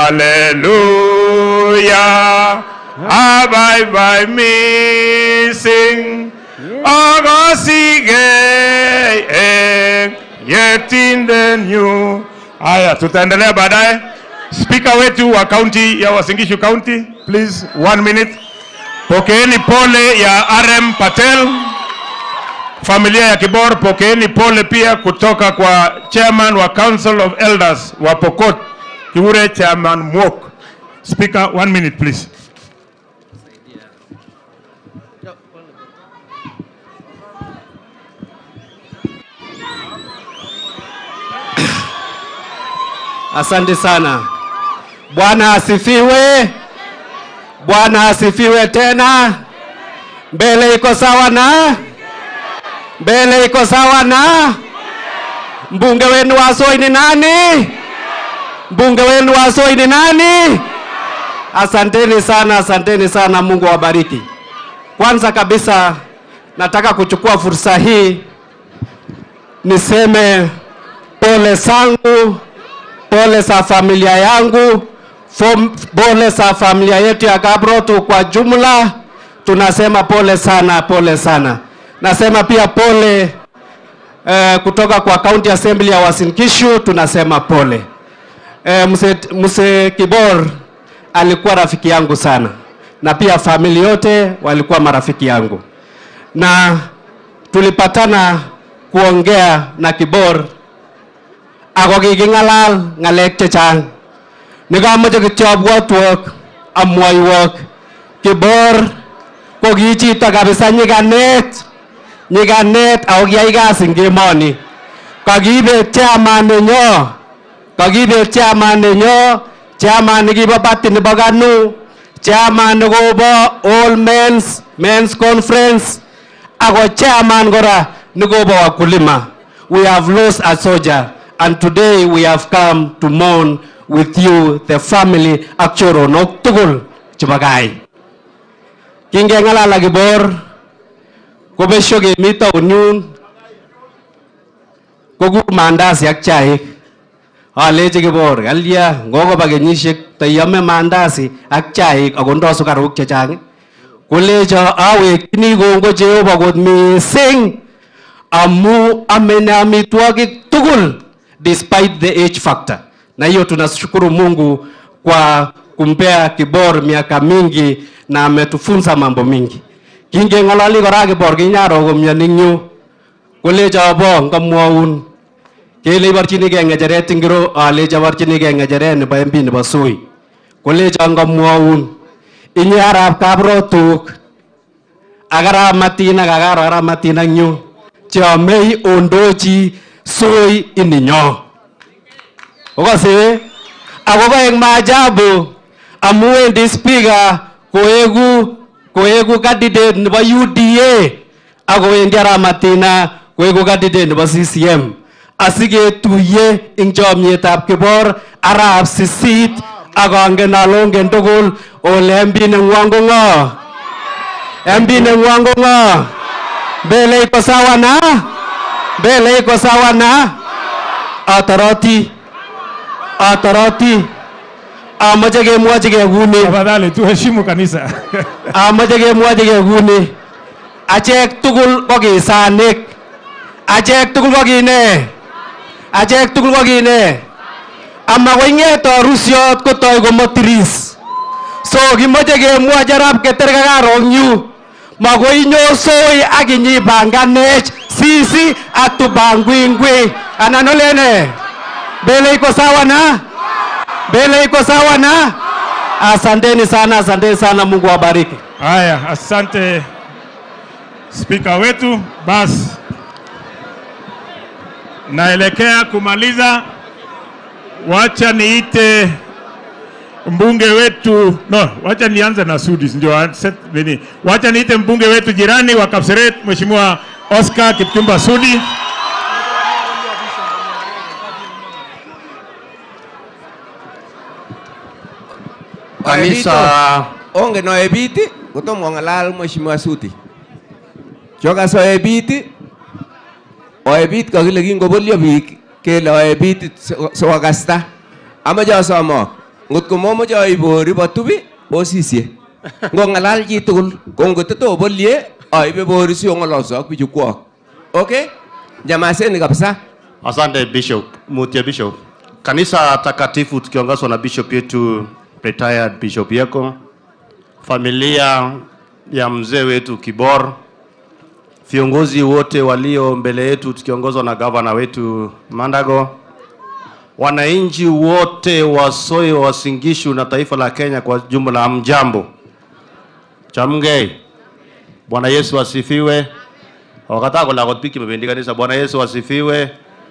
hallelujah. Abaibai missing. Akasige yetin new. Haya, tutaendelea baadaye. Speaker wetu wa kaunti ya Uasin Gishu County, please one minute. Pokeeni pole ya RM Patel, familia ya Kibor, pokeeni pole pia kutoka kwa chairman wa Council of Elders wa Pokot, Kiure Chairman Mwok. Speaker, one minute please. Asante sana. Bwana asifiwe. Bwana asifiwe tena. Mbele iko sawa na mbele iko sawa na mbunge wenu wa Soi ni nani? Mbunge wenu wa Soi ni nani? Asanteni sana, asanteni sana. Mungu awabariki. Kwanza kabisa nataka kuchukua fursa hii niseme pole zangu pole za familia yangu, fom- pole za familia yetu ya Kabrotu kwa jumla. Tunasema pole sana, pole sana. Nasema pia pole eh, kutoka kwa County Assembly ya Uasin Gishu, tunasema pole. Eh, mse, mse Kibor alikuwa rafiki yangu sana, na pia familia yote walikuwa marafiki yangu, na tulipatana kuongea na Kibor ako kiking'alal ng'alek chechang nekamoche kityo abwotwok amwoiwok kibor ko ki chito kabisa nyikanet nyikanet ako kiyai kasi eng emoni kakibet chairman nenyo kakibet chairman nenyo chairman nekibo party nebo kanu chairman nekobo all men's men's conference ako chairman kora nekobo wakulima we have lost a soldier and today we have come to mourn with you the family ak choronok tugul chebo gai kingeng'alal ak kibor kobesyo kemi taon yun kokur mandasi ak chaik alechi kibor kalya ngokoba kenyisiek taiame mandasi ak chaik akondoi sukaruk chechang kolecho awekchini kongoi Jehova kot mising amu amene amitwogik tugul despite the age factor na hiyo tunashukuru Mungu kwa kumpea Kibor miaka mingi na ametufunza mambo mingi. Kingeng'ololi kora Kibor kinyaro komioni eng yu kolecho abo ngamwaun kele iborchinigei ng'echeret ingiro alechi aborchinigei ng'echeret nebo MP nebo Soi kolecho ngamwaun inye arap kabrotuk ak arap Matin ak akaro arap Matin ak yu cheomei ondochi Soi ininyo okose ako koek maajabu amu wendi speaker koeku koeku candidate nebo UDA akowendi arap Matina koeku candidate nebo CCM asiketuye ing chomyetab kibor arap sisit ak angen ale ongen tugul ole MP nengwong ko ng'o MP nengwong ko ng'o mbele iko sawa na mbele iko sawa na atoroti atoroti amache kemwochi kei kuni Tafadhali tuheshimu kanisa. amache kemwochi kei kuni achek tugul ko kisanik achek tugul ko kine achek tugul ko kine amakoi ng'eto rusiot kotoi komotiris so kimoche kemwochi arap keter kakarong yu makoi nyosoi ak inyipanganech sisi atupangwingwi anan olene mbele iko sawa na mbele iko sawa na asanteni sana asanteni sana mungu awabariki Haya, asante spika wetu. Basi naelekea kumaliza, wacha niite mbunge wetu no, wacha nianze na Sudi ndio anse- nini, wacha niite mbunge wetu jirani wa Kapseret, Mheshimiwa Oscar Kipchumba Sudi. Kanisa ongen oebit kotom kong'alal Mheshimiwa Sudi. Chokas oebit oebit kakile kingobolyo biik kele oebit sikokasta. Amache asomok ngot ko momoche aibu ribotubi osisye ngong'alal chitugul ko ngoteto obolye aibe bori si ong'ololso ak bichu kwok okay jamaseni kabisa Asante Bishop, Mutia Bishop. Kanisa takatifu tukiongozwa na Bishop yetu retired Bishop Yeko, familia ya mzee wetu Kibor, viongozi wote walio mbele yetu tukiongozwa na gavana wetu Mandago, wananchi wote wa Soyo, Uasin Gishu na taifa la Kenya kwa jumla, mjambo. Chamgei. Bwana Yesu asifiwe. Wakataa kulakot biik kimebendi kanisa. Bwana Yesu asifiwe.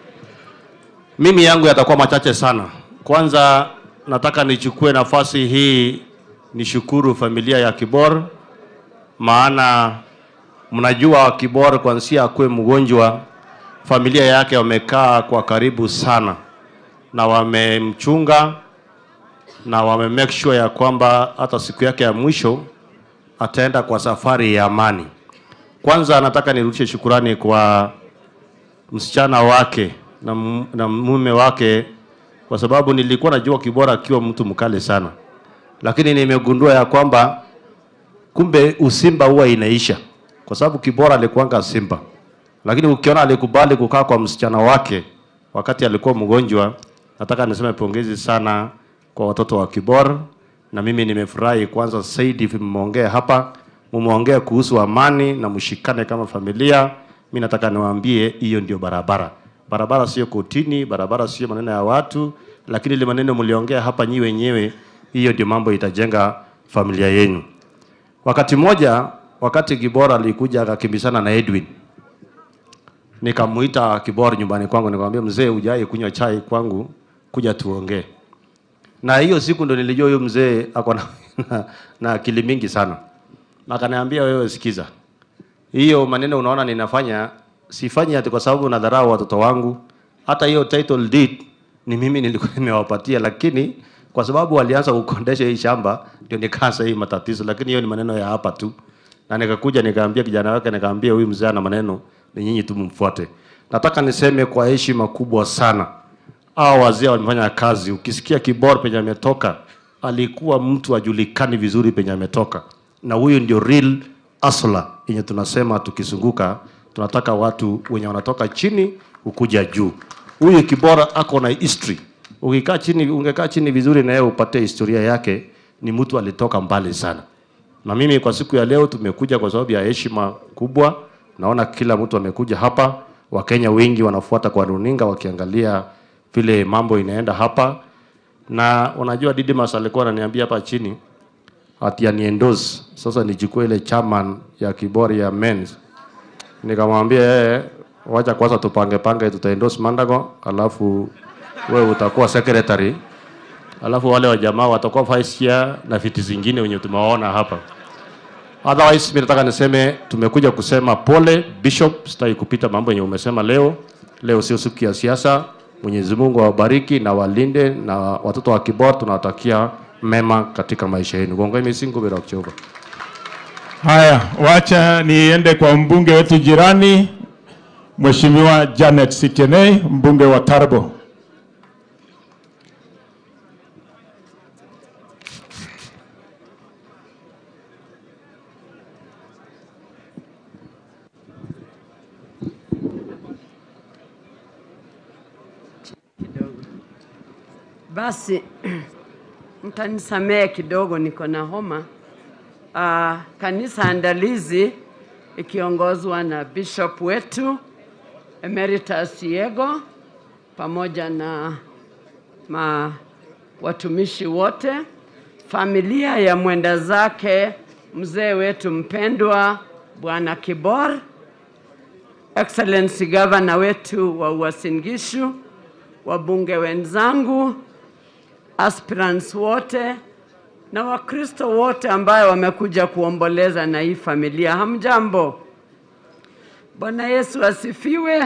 Mimi yangu yatakuwa machache sana. Kwanza nataka nichukue nafasi hii nishukuru familia ya Kibor, maana mnajua Kibor kwanzia akuwe mgonjwa, familia yake wamekaa kwa karibu sana na wamemchunga na wame make sure ya kwamba hata siku yake ya mwisho ataenda kwa safari ya amani. Kwanza nataka nirudishe shukurani kwa msichana wake na, mu- na mume wake, kwa sababu nilikuwa najua Kibora akiwa mtu mkali sana, lakini nimegundua ya kwamba kumbe usimba huwa inaisha, kwa sababu Kibora alikuwanga simba, lakini ukiona alikubali kukaa kwa msichana wake wakati alikuwa mgonjwa, nataka niseme pongezi sana kwa watoto wa Kibora, na mimi nimefurahi kwanza zaidi mmeongea hapa, mmeongea kuhusu amani na mshikane kama familia. Mimi nataka niwaambie hiyo ndio barabara. Barabara sio kotini, barabara sio maneno ya watu, lakini ile maneno mliongea hapa nyi wenyewe, hiyo ndio mambo itajenga familia yenu. Wakati mmoja, wakati Kibora alikuja akakimbizana na Edwin, nikamuita Kibora nyumbani kwangu, nikamwambia mzee, hujai kunywa chai kwangu, kuja tuongee. Na hiyo siku ndo nilijua huyo mzee ako na, na, na akili mingi sana. Na akaniambia wewe, sikiza, hiyo maneno unaona ninafanya, sifanyi ati kwa sababu nadharau watoto wangu. Hata hiyo title deed ni mimi nilikuwa nimewapatia, lakini kwa sababu walianza kukondesha hii shamba ndio nikaanza hii matatizo, lakini hiyo ni maneno ya hapa tu. Na nikakuja nikaambia kijana wake, nikaambia huyu mzee ana maneno, ni nyinyi tu mfuate. Nataka niseme kwa heshima kubwa sana hao wazee wamefanya kazi. Ukisikia Kibor penye ametoka, alikuwa mtu ajulikani vizuri penye ametoka, na huyu ndio real asla yenye tunasema tukizunguka, tunataka watu wenye wanatoka chini ukuja juu. Huyu Kibora ako na history. Ukikaa chini, ungekaa chini vizuri na yeye upate historia yake, ni mtu alitoka mbali sana. Na mimi kwa siku ya leo tumekuja kwa sababu ya heshima kubwa. Naona kila mtu amekuja hapa, Wakenya wengi wanafuata kwa runinga wakiangalia vile mambo inaenda hapa, na unajua Didimas alikuwa ananiambia hapa chini ati aniendorse sasa nichukue ile chairman ya Kibori ya men's. Nikamwambia yeye, wacha kwanza tupange pange, tutaendorse Mandago, alafu wewe utakuwa secretary, alafu wale wa jamaa watakuwa vice chair na viti zingine wenye tumewaona hapa. Otherwise, mimi nataka niseme tumekuja kusema pole Bishop, sitaki kupita mambo yenye umesema leo. Leo sio siku ya siasa. Mwenyezi Mungu awabariki na walinde, na watoto wa Kibor tunawatakia mema katika maisha yenu. Gongo misingo bila kuchoka. Haya, wacha niende kwa mbunge wetu jirani, Mheshimiwa Janet Sitienei, mbunge wa Tarbo. Basi mtanisamehe kidogo, niko na homa. Uh, kanisa andalizi ikiongozwa na bishop wetu Emeritus Yego pamoja na ma watumishi wote, familia ya mwenda zake mzee wetu mpendwa Bwana Kibor, Excellency Governor wetu wa Uasin Gishu, wabunge wenzangu, aspirants wote na Wakristo wote ambayo wamekuja kuomboleza na hii familia. Hamjambo. Bwana Yesu asifiwe.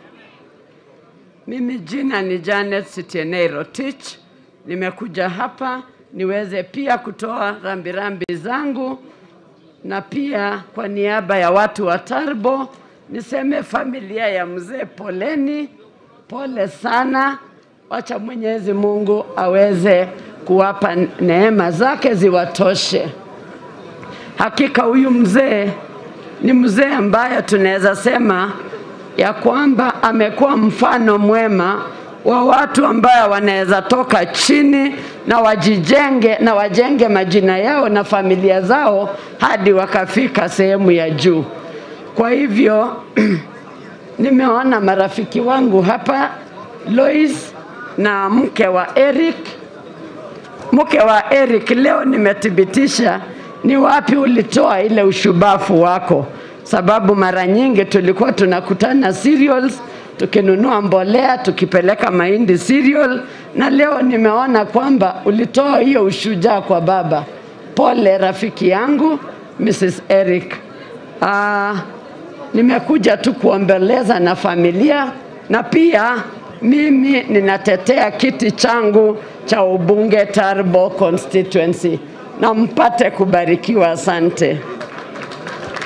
Mimi jina ni Janet Sitienei Rotich. Nimekuja hapa niweze pia kutoa rambirambi zangu na pia kwa niaba ya watu wa Tarbo niseme familia ya mzee poleni, pole sana. Wacha Mwenyezi Mungu aweze kuwapa neema zake ziwatoshe. Hakika huyu mzee ni mzee ambaye tunaweza sema ya kwamba amekuwa mfano mwema wa watu ambayo wanaweza toka chini na wajijenge na wajenge majina yao na familia zao hadi wakafika sehemu ya juu. Kwa hivyo nimeona marafiki wangu hapa Lois na mke wa Eric mke wa Eric, leo nimethibitisha ni wapi ulitoa ile ushubafu wako, sababu mara nyingi tulikuwa tunakutana cereals tukinunua mbolea tukipeleka mahindi cereal, na leo nimeona kwamba ulitoa hiyo ushujaa kwa baba. Pole rafiki yangu Mrs. Eric. Ah, nimekuja tu kuombeleza na familia na pia mimi ninatetea kiti changu cha ubunge Tarbo constituency na mpate kubarikiwa. Asante.